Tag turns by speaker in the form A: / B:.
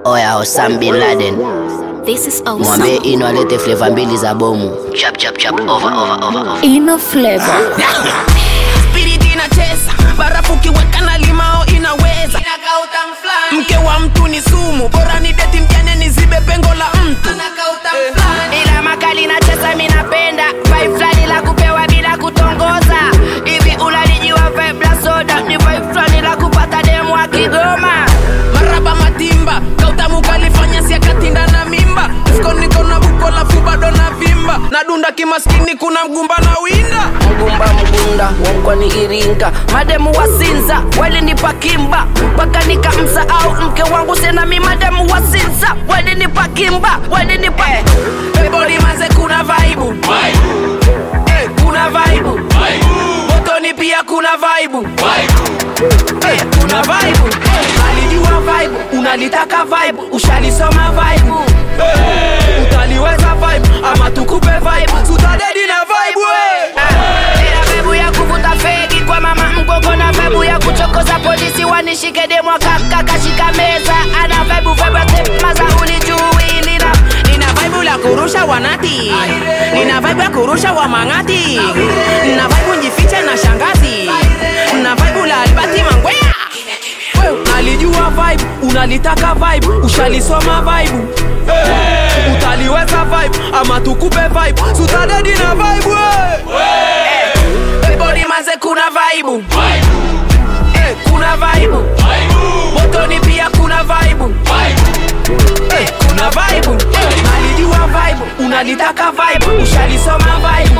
A: Oya Osam Bin Laden,
B: This is
A: mwambie
B: awesome.
A: Ino alete flavor mbili za bomu. Chap chap chap, over over over over.
B: Ino flavor.
C: Spirit inacheza barafu kiweka na limao inaweza mke wa mtu ni sumu bora ni deti mjane nizibe pengo la mtu
D: ila makali nacheza minapenda vibe fulani la kupewa bila kutongoza hivi unalijiwa vibe la soda ni vibe fulani la kupata demu wa kigoma
C: maraba matimba kautamu kalifanya siakatinda na mimba mfuko niko na buko lafu bado na vimba nadunda kimaskini kuna mgumba na winda
D: mgumba mgunda wakwani iringa mademu wasinza walinipa kimba mpaka nikamsahau mke wangu senami mademu wasinza walinipa kimba walinipa
C: eboli manze kuna vaibu Eh, kuna vaibu motoni pia kuna vaibu Eh, kuna vaibu alijua vaibu unalitaka vaibu ushalisoma vaibu utaliweza vaibu ama tukupe vaibu tutadedi na vaibu eh.
D: Ila bebu ya kuvuta fegi kwa mama mgogo na bebu ya kuchokoza polisi wanishike demo kaka kashika meza ana bebu bebu maza ulijui lina
C: nina vaibu la kurusha wanati nina vaibu ya kurusha wa mang'ati nina vaibu njifiche na shangazi nina vaibu la albati mangwea Wewe, nalijua vibe unalitaka vibe ushalisoma vibe utaliweza vibe ama tukupe vibe sutadedi na vibe ebodi manze kuna vaibu Eh, kuna vaibu motoni pia kuna vaibu Eh, kuna vaibu nalijua vibe unalitaka vibe ushalisoma vibe